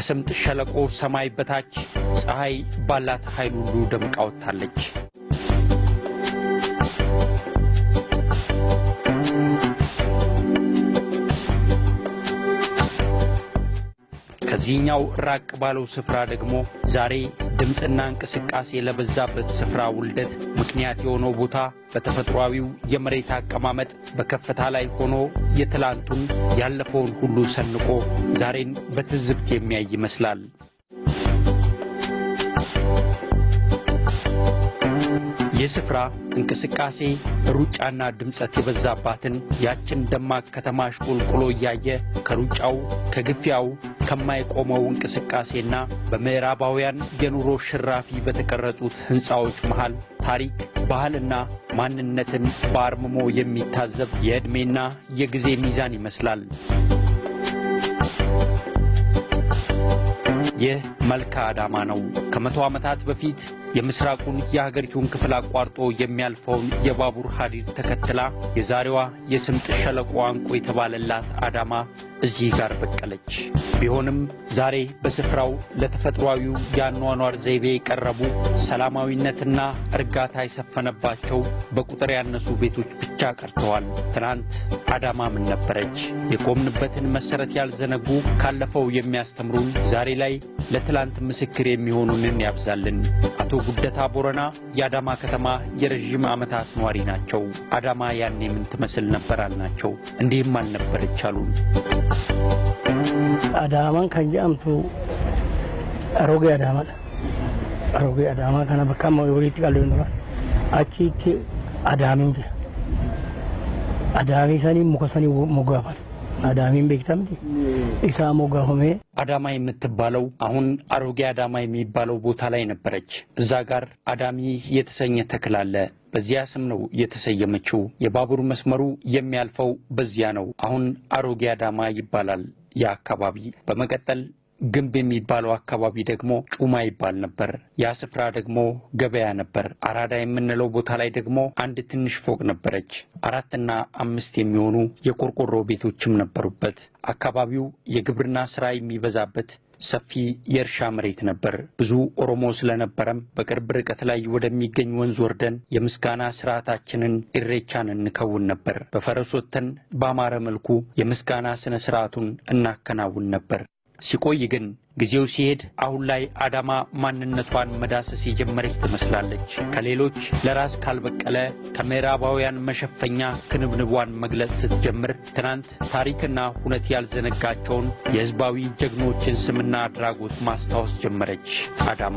ከስምጥ ሸለቆ ሰማይ በታች ፀሐይ ባላት ኃይል ሁሉ ደምቃ ወጥታለች። ከዚህኛው ራቅ ባለው ስፍራ ደግሞ ዛሬ ድምፅና እንቅስቃሴ ለበዛበት ስፍራ ውልደት ምክንያት የሆነው ቦታ በተፈጥሯዊው የመሬት አቀማመጥ በከፍታ ላይ ሆኖ የትላንቱን ያለፈውን ሁሉ ሰንቆ ዛሬን በትዝብት የሚያይ ይመስላል። ይህ ስፍራ እንቅስቃሴ፣ ሩጫና ድምፀት የበዛባትን ያችን ደማቅ ከተማ አሽቆልቁሎ እያየ ከሩጫው ከግፊያው ከማይቆመው እንቅስቃሴና በምዕራባውያን የኑሮ ሽራፊ በተቀረጹት ሕንፃዎች መሃል ታሪክ፣ ባህልና ማንነትን በአርምሞ የሚታዘብ የዕድሜና የጊዜ ሚዛን ይመስላል። ይህ መልካ አዳማ ነው። ከመቶ ዓመታት በፊት የምስራቁን የሀገሪቱን ክፍል አቋርጦ የሚያልፈውን የባቡር ሐዲድ ተከትላ የዛሬዋ የስምጥ ሸለቆ አንቆ የተባለላት አዳማ እዚህ ጋር በቀለች። ቢሆንም ዛሬ በስፍራው ለተፈጥሯዊው የአኗኗር ዘይቤ የቀረቡ ሰላማዊነትና እርጋታ የሰፈነባቸው በቁጥር ያነሱ ቤቶች ብቻ ቀርተዋል። ትናንት አዳማ ምን ነበረች? የቆምንበትን መሠረት ያልዘነጉ ካለፈው የሚያስተምሩን ዛሬ ላይ ለትላንት ምስክር የሚሆኑንን ያብዛልን። አቶ ጉደታ ቦረና የአዳማ ከተማ የረዥም ዓመታት ነዋሪ ናቸው። አዳማ ያኔ ምን ትመስል ነበር አልናቸው። እንዲህም አልነበረች አሉን። Adaamaan kan jedhamtu Arogee Adaamaadha. Arogee Adaamaa kana bakka amma walitti qalleen dura achitti Adaamiin jira. Adaamii sanii muka sanii moggaafame. Adaamiin beektamti isaa moggaafamee አዳማ የምትባለው አሁን አሮጌ አዳማ የሚባለው ቦታ ላይ ነበረች። እዛ ጋር አዳሚ የተሰኘ ተክል አለ። በዚያ ስም ነው የተሰየመችው። የባቡር መስመሩ የሚያልፈው በዚያ ነው። አሁን አሮጌ አዳማ ይባላል ያ አካባቢ። በመቀጠል ግንብ የሚባለው አካባቢ ደግሞ ጩማ ይባል ነበር። ያ ስፍራ ደግሞ ገበያ ነበር። አራዳ የምንለው ቦታ ላይ ደግሞ አንድ ትንሽ ፎቅ ነበረች። አራትና አምስት የሚሆኑ የቆርቆሮ ቤቶችም ነበሩበት። አካባቢው የግብርና ስራ የሚበዛበት ሰፊ የእርሻ መሬት ነበር። ብዙ ኦሮሞ ስለነበረም በቅርብ ርቀት ላይ ወደሚገኝ ወንዝ ወርደን የምስጋና ስርዓታችንን ኢሬቻን እንከውን ነበር። በፈረስ ወጥተን በአማረ መልኩ የምስጋና ስነ ስርዓቱን እናከናውን ነበር። ሲቆይ ግን ጊዜው ሲሄድ አሁን ላይ አዳማ ማንነቷን መዳሰስ የጀመረች ትመስላለች። ከሌሎች ለራስ ካልበቀለ ከምዕራባውያን መሸፈኛ ክንብንቧን መግለጽ ስትጀምር ትናንት ታሪክና ሁነት ያልዘነጋቸውን የሕዝባዊ ጀግኖችን ስምና አድራጎት ማስታወስ ጀመረች አዳማ።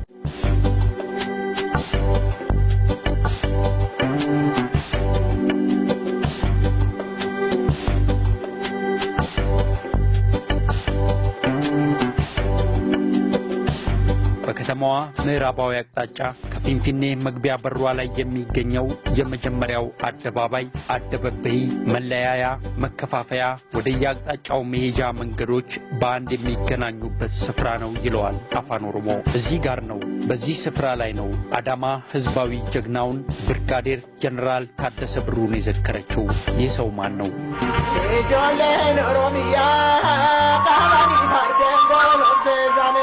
በከተማዋ ምዕራባዊ አቅጣጫ ከፊንፊኔ መግቢያ በሯ ላይ የሚገኘው የመጀመሪያው አደባባይ አደበበይ መለያያ፣ መከፋፈያ፣ ወደየአቅጣጫው መሄጃ መንገዶች በአንድ የሚገናኙበት ስፍራ ነው ይለዋል አፋን ኦሮሞ። እዚህ ጋር ነው፣ በዚህ ስፍራ ላይ ነው አዳማ ህዝባዊ ጀግናውን ብርጋዴር ጀኔራል ታደሰ ብሩን የዘከረችው። ይህ ሰው ማን ነው? Ijoolleen Oromiyaa qaamanii fardeen goolofteessanii.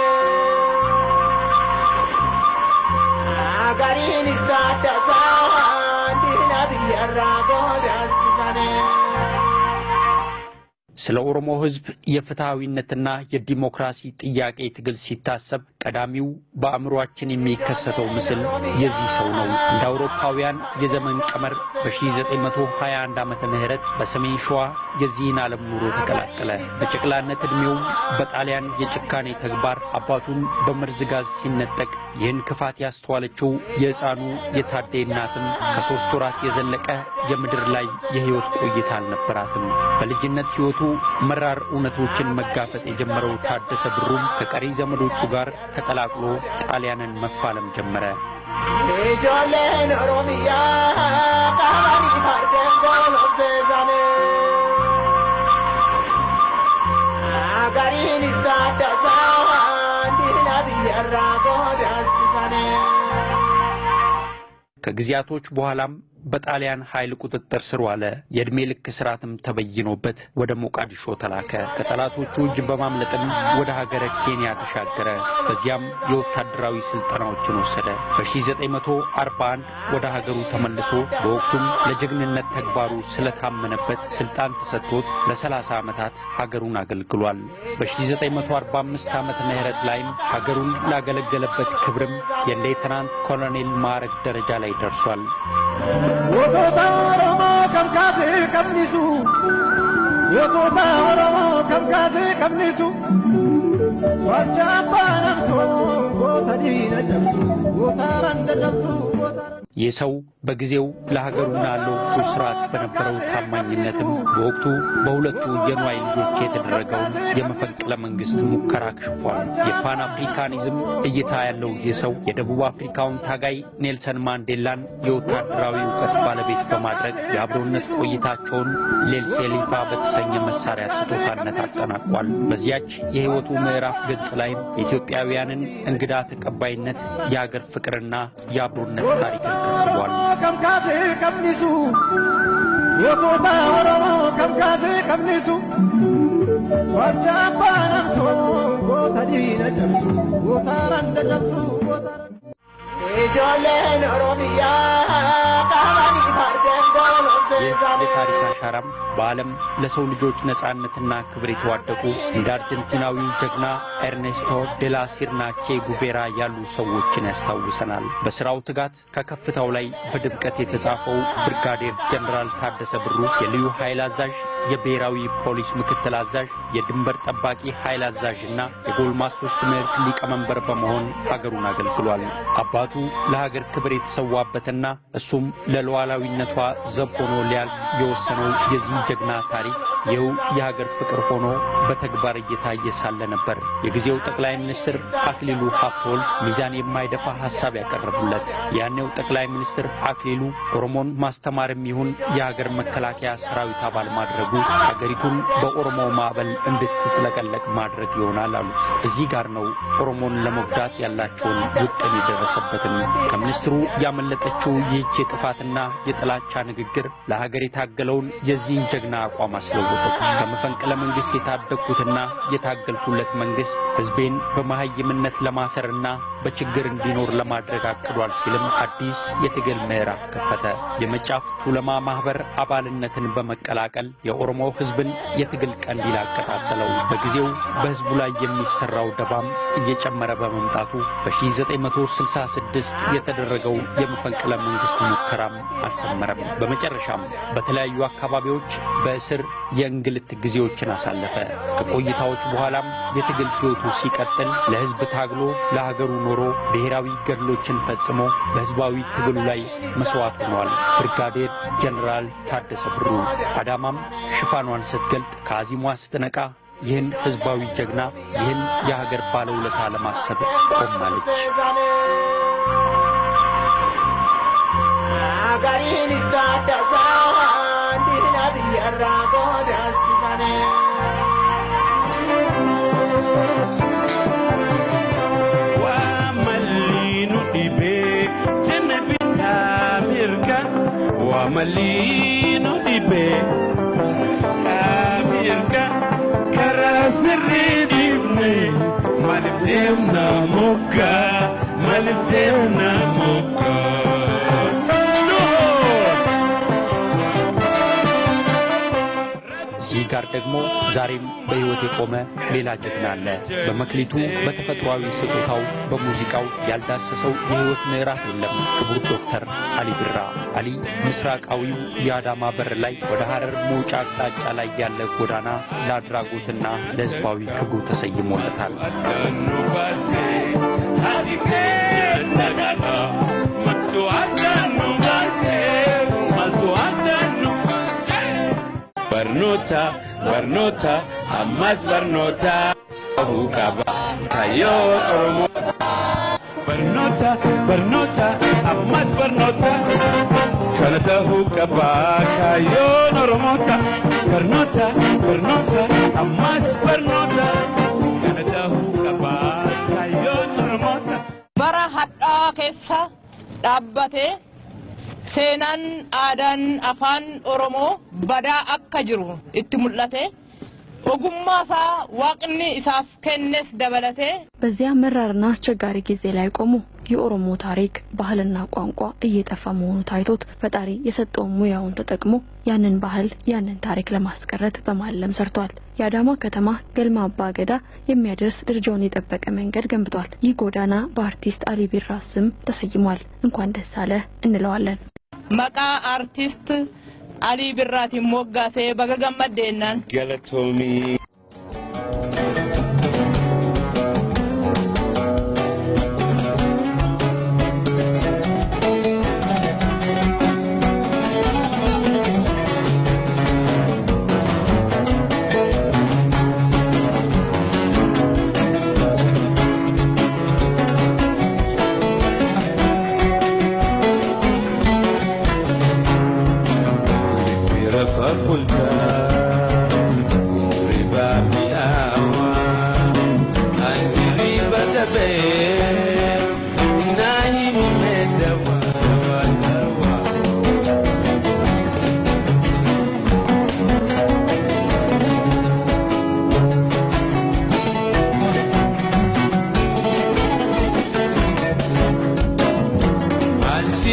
Gariin itti addasaa diina biyyarraa goodaasisanii. ስለ ኦሮሞ ህዝብ የፍትሐዊነትና የዲሞክራሲ ጥያቄ ትግል ሲታሰብ ቀዳሚው በአእምሯችን የሚከሰተው ምስል የዚህ ሰው ነው። እንደ አውሮፓውያን የዘመን ቀመር በ1921 ዓመተ ምህረት በሰሜን ሸዋ የዚህን ዓለም ኑሮ ተቀላቀለ። በጨቅላነት ዕድሜውም በጣሊያን የጭካኔ ተግባር አባቱን በመርዝ ጋዝ ሲነጠቅ ይህን ክፋት ያስተዋለችው የሕፃኑ የታዴ እናትም ከሦስት ወራት የዘለቀ የምድር ላይ የሕይወት ቆይታ አልነበራትም። በልጅነት ሕይወቱ መራር እውነቶችን መጋፈጥ የጀመረው ታደሰ ብሩም ከቀሪ ዘመዶቹ ጋር ተቀላቅሎ ጣሊያንን መፋለም ጀመረ። Ijoolleen Oromiyaa qaamanii fardeen goolofteessanii. Gariin itti addasaa diina biyyarraa goodaasisanii. ከጊዜያቶች በኋላም በጣሊያን ኃይል ቁጥጥር ስር ዋለ። የዕድሜ ልክ እስራትም ተበይኖበት ወደ ሞቃዲሾ ተላከ። ከጠላቶቹ እጅ በማምለጥም ወደ ሀገረ ኬንያ ተሻገረ። በዚያም የወታደራዊ ስልጠናዎችን ወሰደ። በ1941 ወደ ሀገሩ ተመልሶ በወቅቱም ለጀግንነት ተግባሩ ስለታመነበት ስልጣን ተሰጥቶት ለ30 ዓመታት ሀገሩን አገልግሏል። በ1945 ዓመተ ምህረት ላይም ሀገሩን ላገለገለበት ክብርም የሌተናንት ኮሎኔል ማዕረግ ደረጃ ላይ ደርሷል። Gootota Oromoo kam kaasee qabnisu Gootota Oromoo kam kaasee qabnisu Wacha abbaan amsoo goota diina cabsu goota randa cabsu goota ይህ ሰው በጊዜው ለሀገሩና ለወቅቱ ስርዓት በነበረው ታማኝነትም በወቅቱ በሁለቱ የንዋይ ልጆች የተደረገውን የመፈንቅለ መንግስት ሙከራ አክሽፏል። የፓን አፍሪካኒዝም እይታ ያለው ይህ ሰው የደቡብ አፍሪካውን ታጋይ ኔልሰን ማንዴላን የወታደራዊ እውቀት ባለቤት በማድረግ የአብሮነት ቆይታቸውን ሌልሴሊፋ በተሰኘ መሳሪያ ስጦታነት አጠናቋል። በዚያች የህይወቱ ምዕራፍ ገጽ ላይም የኢትዮጵያውያንን እንግዳ ተቀባይነት፣ የአገር ፍቅርና የአብሮነት ታሪክን ከትቧል። Oromoo kam kaasee qabnisu Gootota Oromoo kam kaasee qabnisu Wacha abbaan amsoo goota diina cabsu goota randa cabsu goota Ijoolleen Oromiyaa qabanii fardeen goolomsee ይህ የታሪክ አሻራም በዓለም ለሰው ልጆች ነጻነትና ክብር የተዋደቁ እንደ አርጀንቲናዊው ጀግና ኤርኔስቶ ዴላ ሲርና ቼ ጉቬራ ያሉ ሰዎችን ያስታውሰናል። በሥራው ትጋት ከከፍታው ላይ በድምቀት የተጻፈው ብርጋዴር ጀነራል ታደሰ ብሩ የልዩ ኃይል አዛዥ፣ የብሔራዊ ፖሊስ ምክትል አዛዥ፣ የድንበር ጠባቂ ኃይል አዛዥና የጎልማሶች ትምህርት ሊቀመንበር በመሆን ሀገሩን አገልግሏል። አባቱ ለሀገር ክብር የተሰዋበትና እሱም ለሉዓላዊነቷ ዘብ ሆኖ ሊያልፍ የወሰነው የዚህ ጀግና ታሪክ ይኸው የሀገር ፍቅር ሆኖ በተግባር እየታየ ሳለ ነበር የጊዜው ጠቅላይ ሚኒስትር አክሊሉ ሀብተወልድ ሚዛን የማይደፋ ሀሳብ ያቀረቡለት። ያኔው ጠቅላይ ሚኒስትር አክሊሉ ኦሮሞን ማስተማርም ይሁን የሀገር መከላከያ ሰራዊት አባል ማድረጉ ሀገሪቱን በኦሮሞ ማዕበል እንድትጥለቀለቅ ማድረግ ይሆናል አሉት። እዚህ ጋር ነው ኦሮሞን ለመጉዳት ያላቸውን ውጥን የደረሰበትም። ከሚኒስትሩ ያመለጠችው ይህች የጥፋትና የጥላቻ ንግግር ለሀገር የታገለውን የዚህን ጀግና አቋም አስለወጠች። ከመፈንቅለ መንግስት የታደግኩትና የታገልኩለት መንግስት ህዝቤን በመሀይምነት ለማሰርና በችግር እንዲኖር ለማድረግ አቅዷል ሲልም አዲስ የትግል ምዕራፍ ከፈተ። የመጫፍ ቱለማ ማህበር አባልነትን በመቀላቀል የኦሮሞ ህዝብን የትግል ቀንዲል አቀጣጠለው። በጊዜው በህዝቡ ላይ የሚሰራው ደባም እየጨመረ በመምጣቱ በ1966 የተደረገው የመፈንቅለ መንግስት ሙከራም አልሰመረም። በመጨረሻም በተለያዩ አካባቢዎች በእስር የእንግልት ጊዜዎችን አሳለፈ። ከቆይታዎች በኋላም የትግል ህይወቱ ሲቀጥል ለህዝብ ታግሎ ለሀገሩ ኖሮ ብሔራዊ ገድሎችን ፈጽሞ በህዝባዊ ትግሉ ላይ መስዋዕት ሆኗል። ብርጋዴር ጀነራል ታደሰ ብሩ አዳማም ሽፋኗን ስትገልጥ ከአዚሟ ስትነቃ ይህን ህዝባዊ ጀግና ይህን የሀገር ባለውለታ ለማሰብ ቆማለች። Gariin itti addasaa diina biyyarraa qoodaasifame. Waamaliinu dhibee jenna bitaa mirga waamaliinu dhibee mirga karaa sirrii dhiibne maaliif deemna mogga maaliif deemna mogga. እዚህ ጋር ደግሞ ዛሬም በሕይወት የቆመ ሌላ ጀግና አለ። በመክሊቱ በተፈጥሯዊ ስጦታው በሙዚቃው ያልዳሰሰው የሕይወት ምዕራፍ የለም። ክቡር ዶክተር አሊ ቢራ አሊ ምስራቃዊው የአዳማ በር ላይ ወደ ሐረር መውጫ አቅጣጫ ላይ ያለ ጎዳና ለአድራጎትና ለሕዝባዊ ክብሩ ተሰይሞለታል። Addaannu baasee ati keenya gaafa mattu addaannu baasee maltu addaannu. Barnoota barnoota ammas barnoota bahuu qaba kayyoo Oromoo. Barnoota barnoota ammas barnoota kana ta'uu qaba kayyoon Oromoota. Barnoota barnoota ammas barnoota kana ta'uu qaba kayyoon Oromoota. bara hadhaa keessa dhaabbatee seenaan aadaan afaan oromoo badaa akka jiru itti mul'ate ogummaa isaa waaqni isaaf kennes dabalatee በዚያ መራርና አስቸጋሪ ጊዜ ላይ ቆሙ የኦሮሞ ታሪክ ባህልና ቋንቋ እየጠፋ መሆኑ ታይቶት ፈጣሪ የሰጠውን ሙያውን ተጠቅሞ ያንን ባህል ያንን ታሪክ ለማስቀረት በማለም ሰርቷል። የአዳማ ከተማ ገልማ አባ ገዳ የሚያደርስ ደረጃውን የጠበቀ መንገድ ገንብቷል። ይህ ጎዳና በአርቲስት አሊ ቢራ ስም ተሰይሟል። እንኳን ደስ አለ እንለዋለን። maqaa aartist alii birraatiin moggaasee baga gammaddeennaan galatoomii. Fira fakultaa riba mi'aawa ani riba dabee naayi nimee dawa dawa dawa. Ansi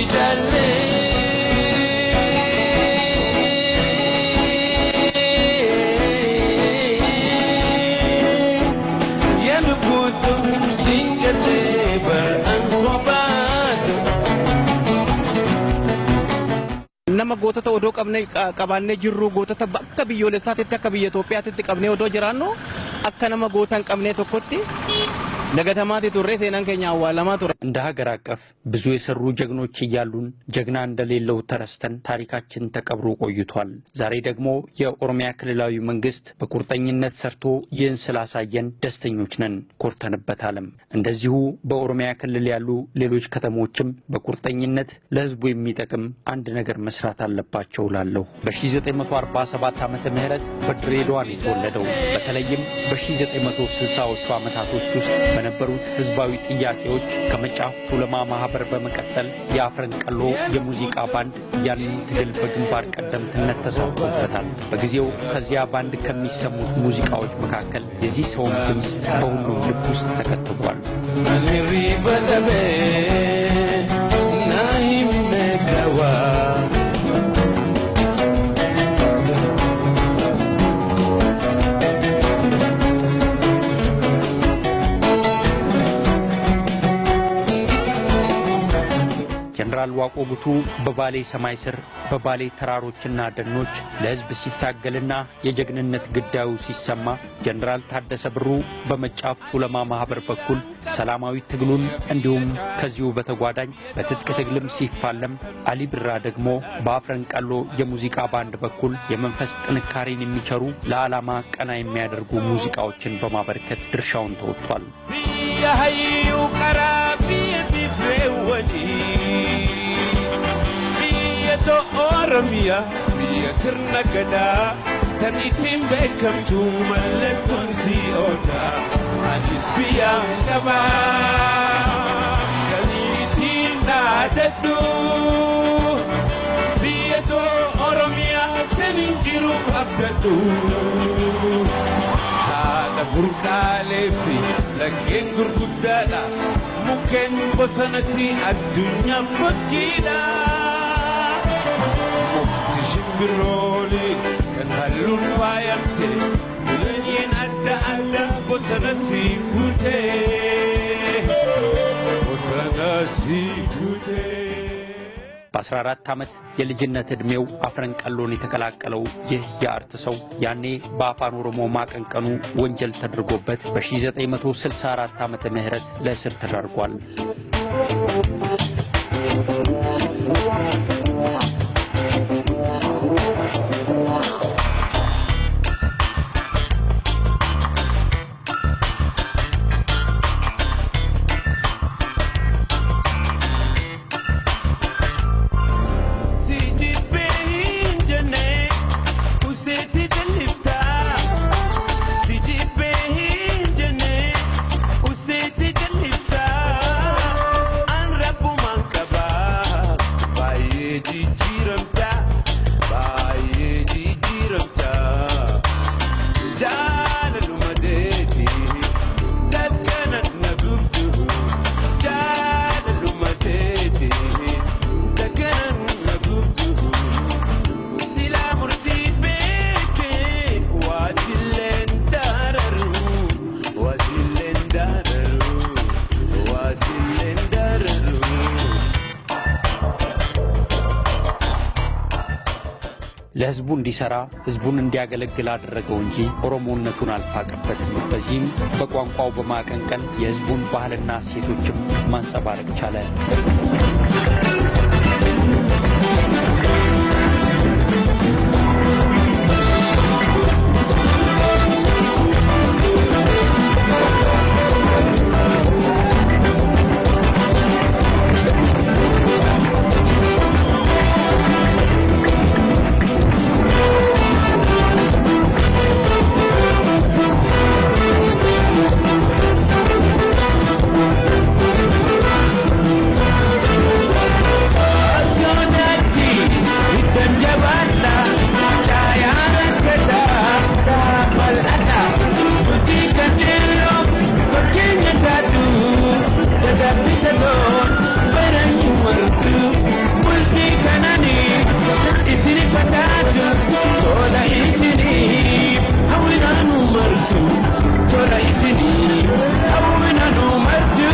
jallee yanu kutu jingatee bar an sobaatu. nama gootota odoo qabne qabaannee jirru gootota akka biyyoolessaatitti akka biyya Itoophiyaatitti qabnee odoo jiraannu akka nama goota hin qabnee tokkotti dagatamaati turre seenaan keenya awwaalamaa ture. እንደ ሀገር አቀፍ ብዙ የሰሩ ጀግኖች እያሉን ጀግና እንደሌለው ተረስተን ታሪካችን ተቀብሮ ቆይቷል። ዛሬ ደግሞ የኦሮሚያ ክልላዊ መንግስት በቁርጠኝነት ሰርቶ ይህን ስላሳየን ደስተኞች ነን፣ ኮርተንበታልም። እንደዚሁ በኦሮሚያ ክልል ያሉ ሌሎች ከተሞችም በቁርጠኝነት ለህዝቡ የሚጠቅም አንድ ነገር መስራት አለባቸው ላለሁ በ1947 ዓመተ ምህረት በድሬዳዋ ነው የተወለደው። በተለይም በ1960ዎቹ ዓመታቶች ውስጥ በነበሩት ህዝባዊ ጥያቄዎች ከመጫፍ ቱለማ ማህበር በመቀጠል የአፍረንቀሎ የሙዚቃ ባንድ ያንን ትግል በግንባር ቀደምትነት ተሳትፎበታል። በጊዜው ከዚያ ባንድ ከሚሰሙት ሙዚቃዎች መካከል የዚህ ሰውም ድምፅ በሁሉም ልብ ውስጥ ተከትቧል። Ani riba dabee naayi nimee dawa. ጀነራል ዋቆ ጉቱ በባሌ ሰማይ ስር በባሌ ተራሮችና ደኖች ለህዝብ ሲታገልና የጀግንነት ግዳዩ ሲሰማ ጀነራል ታደሰ ብሩ በመጫፍ ቱለማ ማህበር በኩል ሰላማዊ ትግሉን እንዲሁም ከዚሁ በተጓዳኝ በትጥቅ ትግልም ሲፋለም፣ አሊ ብራ ደግሞ በአፍረንቀሎ የሙዚቃ ባንድ በኩል የመንፈስ ጥንካሬን የሚቸሩ ለዓላማ ቀና የሚያደርጉ ሙዚቃዎችን በማበርከት ድርሻውን ተወጥቷል። Biyya hayyuu karaa biyya bifree wanii. Biyya to'o Oromiyaa biyya sirna gadaa tan ittiin beekamtu mallattoon si'oodha. Anis biyyaan qabaa kan ittiin dhaadadhu. Biyya to'o Oromiyaa tan hin jiruuf abdadhu. haadha burqaalee fi laggeen gurguddaadha mukkeen bosonas addunyaa fakkiidha mukti shimbirrooli kan halluun faayamte biyyeen adda addaa bosonas guutee bosonas guutee. በ14 ዓመት የልጅነት ዕድሜው አፍረንቀሎን የተቀላቀለው ይህ የአርት ሰው ያኔ በአፋን ኦሮሞ ማቀንቀኑ ወንጀል ተደርጎበት በ1964 ዓመተ ምህረት ለእስር ተዳርጓል። Si jibbee hin jenne useetti jalliftaa. Si jibbee hin jenne useetti jalliftaa. An rabbuma ለህዝቡ እንዲሰራ ህዝቡን እንዲያገለግል አደረገው እንጂ ኦሮሞነቱን አልፋቀበትም። በዚህም በቋንቋው በማቀንቀን የህዝቡን ባህልና እሴቶችም ማንጸባረቅ ቻለ። Tola isini, hawwina nu martu.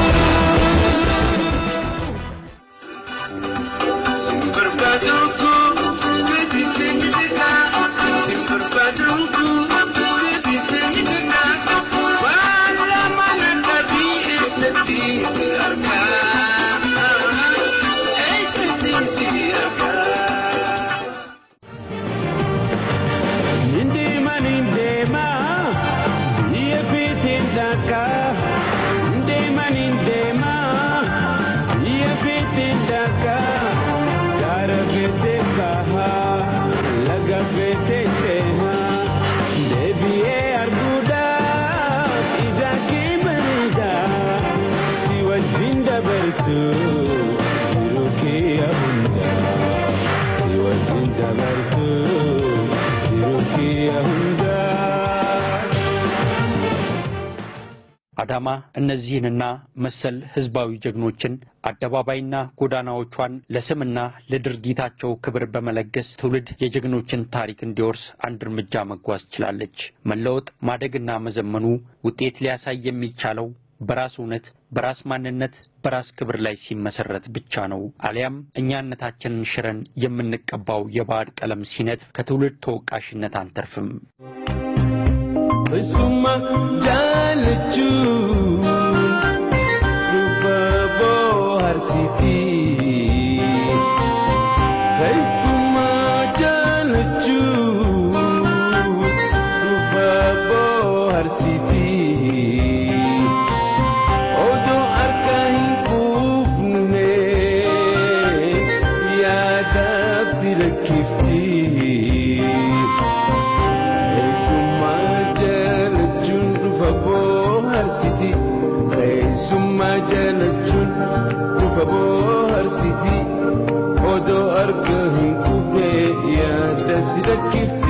Indima nindema, iya fitin daka. Indima nindema, iya fitin daka. Gara fete kaha, laga fete teha. Debiye arguda, ija ki berida. Si wajinda bersu, jiru ki ahunda. Si wajinda bersu, jiru ki ahunda. አዳማ እነዚህንና መሰል ህዝባዊ ጀግኖችን አደባባይና ጎዳናዎቿን ለስምና ለድርጊታቸው ክብር በመለገስ ትውልድ የጀግኖችን ታሪክ እንዲወርስ አንድ እርምጃ መጓዝ ችላለች። መለወጥ ማደግና መዘመኑ ውጤት ሊያሳይ የሚቻለው በራስ እውነት፣ በራስ ማንነት፣ በራስ ክብር ላይ ሲመሰረት ብቻ ነው። አሊያም እኛነታችንን ሽረን የምንቀባው የባዕድ ቀለም ሲነት ከትውልድ ተወቃሽነት አንተርፍም። Isuma jaalachuu dhufa booharsiti. Isuma jaalachuu dhufa booharsiti. Odoo harka hin quufne yaadaaf si lakkifti. Keessummaa jaalachuun dhufa booharsiti. Keessummaa jaalachuun dhufa booharsiti. Odoo harka hin quufne yaada si lakkifti.